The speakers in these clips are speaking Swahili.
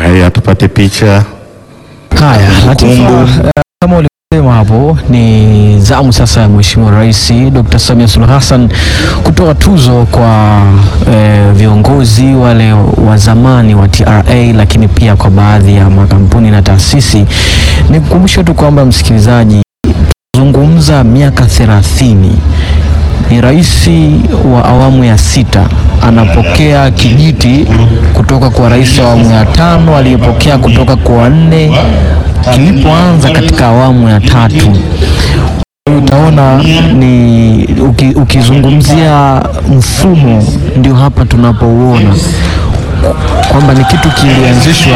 Haya, tupate picha. Haya, Latifa, Kumbu. eh, kama ulivyosema hapo, ni zamu sasa ya Mheshimiwa Rais Dr. Samia Suluhu Hassan kutoa tuzo kwa eh, viongozi wale wa zamani wa TRA, lakini pia kwa baadhi ya makampuni na taasisi. Nikukumbushe tu kwamba msikilizaji, zungumza miaka 30 ni rais wa awamu ya sita anapokea kijiti kutoka kwa rais wa awamu ya tano aliyepokea kutoka kwa wanne kilipoanza katika awamu ya tatu. Utaona ni uki, ukizungumzia mfumo ndio hapa tunapouona kwamba ni kitu kilianzishwa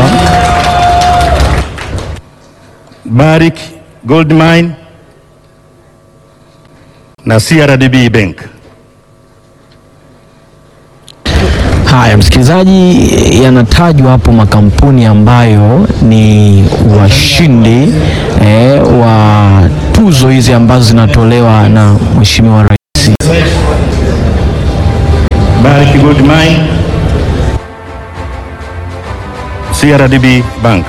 Barrick Gold Mine na CRDB Bank. Haya, msikilizaji, yanatajwa hapo makampuni ambayo ni washindi eh, wa tuzo hizi ambazo zinatolewa na Mheshimiwa Rais. Barrick Gold Mine, CRDB Bank.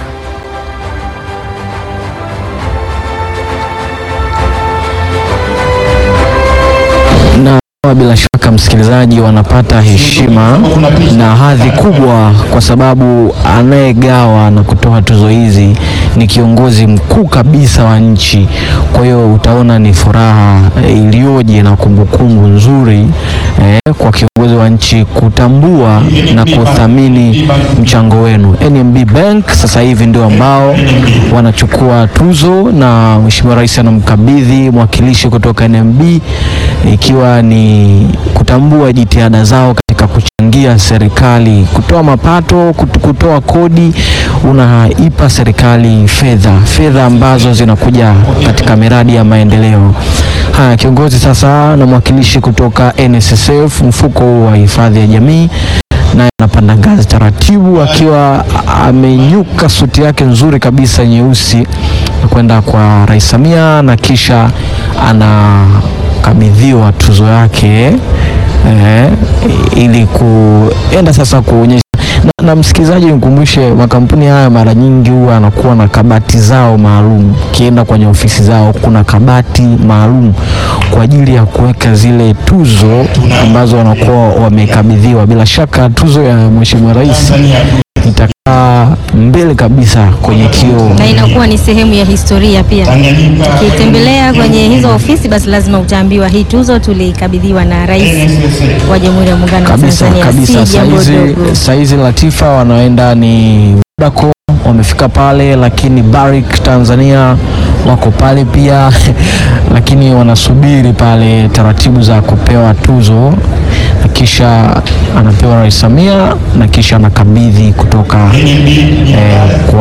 na bila shaka msikilizaji, wanapata heshima na hadhi kubwa, kwa sababu anayegawa na kutoa tuzo hizi ni kiongozi mkuu kabisa wa nchi. Kwa hiyo utaona ni furaha eh, iliyoje na kumbukumbu nzuri eh, kwa kiongozi wa nchi kutambua na kuthamini mchango wenu. NMB Bank sasa hivi ndio ambao wanachukua tuzo na Mheshimiwa Rais anamkabidhi mwakilishi kutoka NMB ikiwa ni kutambua jitihada zao katika kuchangia serikali kutoa mapato, kut- kutoa kodi, unaipa serikali fedha, fedha ambazo zinakuja katika miradi ya maendeleo. Haya, kiongozi sasa na mwakilishi kutoka NSSF, mfuko huu wa hifadhi ya jamii naye anapanda ngazi taratibu akiwa amenyuka suti yake nzuri kabisa nyeusi na kwenda kwa Rais Samia na kisha anakabidhiwa tuzo yake eh, ili kuenda sasa kuonyesha na, na msikilizaji, nikumbushe makampuni haya mara nyingi huwa anakuwa na kabati zao maalum. Ukienda kwenye ofisi zao kuna kabati maalum kwa ajili ya kuweka zile tuzo ambazo wanakuwa wamekabidhiwa. Bila shaka tuzo ya Mheshimiwa Rais itakaa mbele kabisa kwenye kioo. na inakuwa ni sehemu ya historia pia. Ukitembelea kwenye hizo ofisi, basi lazima utaambiwa hii tuzo tulikabidhiwa na Rais wa Jamhuri ya Muungano wa kabisa Tanzania. kabisa. Si jambo Saizi, dogo. saizi Latifa wanaenda ni Vodacom wamefika pale, lakini Barrick Tanzania wako pale pia lakini wanasubiri pale taratibu za kupewa tuzo, na kisha anapewa Rais Samia na kisha anakabidhi kutoka eh, kwa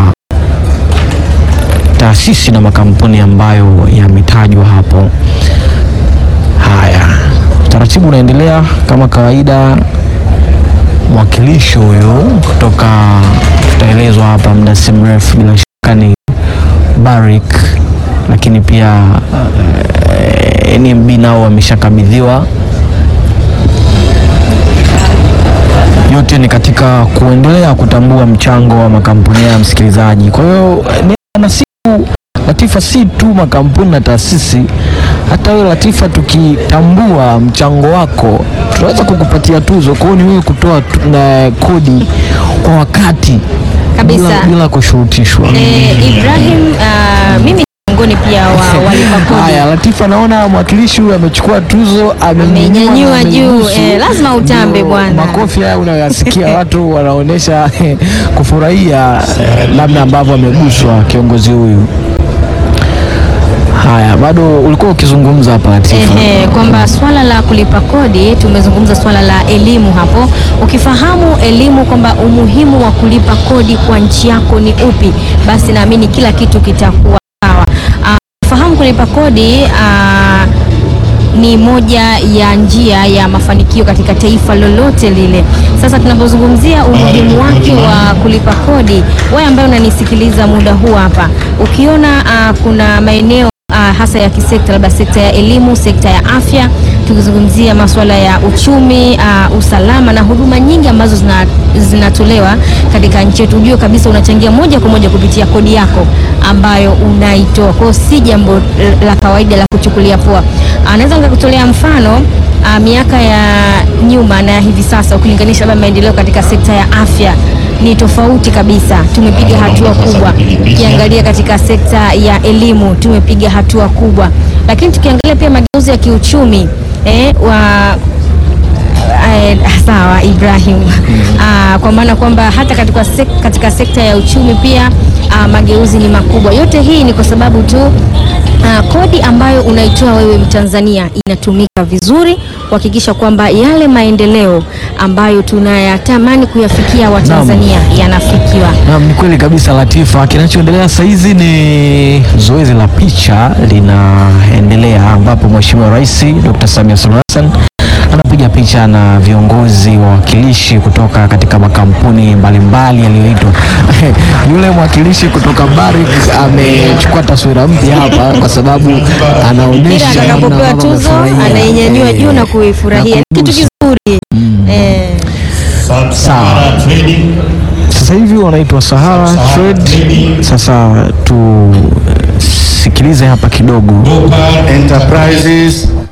taasisi na makampuni ambayo yametajwa hapo. Haya, taratibu unaendelea kama kawaida. Mwakilishi huyu kutoka, tutaelezwa hapa muda si mrefu, bila shaka ni Barrick, lakini pia eh, NMB nao wameshakabidhiwa. Yote ni katika kuendelea kutambua mchango wa makampuni ya msikilizaji. Kwa hiyo ni na siku Latifa, si tu makampuni na taasisi, hata wewe Latifa, tukitambua mchango wako tunaweza kukupatia tuzo. Kwa hiyo ni wewe kutoa tu- na kodi kwa wakati Kabisa. bila, bila kushurutishwa. Eh, Ibrahim, ah, mimi ni miongoni pia wa walipa kodi. Haya, Latifa, naona mwakilishi huyu amechukua tuzo, amenyanyua Amenyanyua na juu, ameibusu. eh, lazima utambe Ndio, bwana. Makofi haya unayoyasikia watu wanaonyesha kufurahia eh, namna ambavyo ameguswa kiongozi huyu. Haya, bado ulikuwa ukizungumza hapa Latifa. Ehe, kwamba swala la kulipa kodi, tumezungumza swala la elimu hapo. Ukifahamu elimu kwamba umuhimu wa kulipa kodi kwa nchi yako ni upi, basi naamini kila kitu kitakuwa sawa. Ah, Fahamu kulipa kodi ah, ni moja ya njia ya mafanikio katika taifa lolote lile. Sasa tunapozungumzia umuhimu wake wa kulipa kodi, wewe ambaye unanisikiliza muda huu hapa, ukiona ah, kuna maeneo ah, hasa ya kisekta, labda sekta ya elimu, sekta ya afya, tukizungumzia masuala ya uchumi, uh, usalama na huduma nyingi ambazo zina, zinatolewa katika nchi yetu, ujue kabisa unachangia moja kwa moja kupitia kodi yako ambayo unaitoa. Kwa hiyo si jambo la kawaida la kuchukulia poa. Anaweza nikakutolea mfano uh, miaka ya nyuma na hivi sasa ukilinganisha labda maendeleo katika sekta ya afya ni tofauti kabisa. Tumepiga hatua kubwa. Ukiangalia katika sekta ya elimu tumepiga hatua kubwa, lakini tukiangalia pia mageuzi ya kiuchumi eh, wa Eh, sawa Ibrahim. Ah, kwa maana kwamba hata katika, sek katika sekta ya uchumi pia ah, mageuzi ni makubwa. Yote hii ni kwa sababu tu ah, kodi ambayo unaitoa wewe Mtanzania inatumika vizuri kuhakikisha kwamba yale maendeleo ambayo tunayatamani kuyafikia Watanzania yanafikiwa. Naam, ni kweli kabisa Latifa. Kinachoendelea sasa hizi ni zoezi la picha linaendelea, ambapo Mheshimiwa Rais Dr. Samia Suluhu Hassan anapiga picha na viongozi wawakilishi kutoka katika makampuni mbalimbali yaliyoitwa. Yule mwakilishi kutoka Barrick amechukua taswira mpya hapa kwa sababu Kila anaonyesha atakapopewa namna tuzo amefurahia. anainyanyua Eh, juu na kuifurahia. na Ni kitu kizuri eh. Sawa. Sasa hivi wanaitwa Sahara Trade. Sasa tusikilize hapa kidogo. Enterprises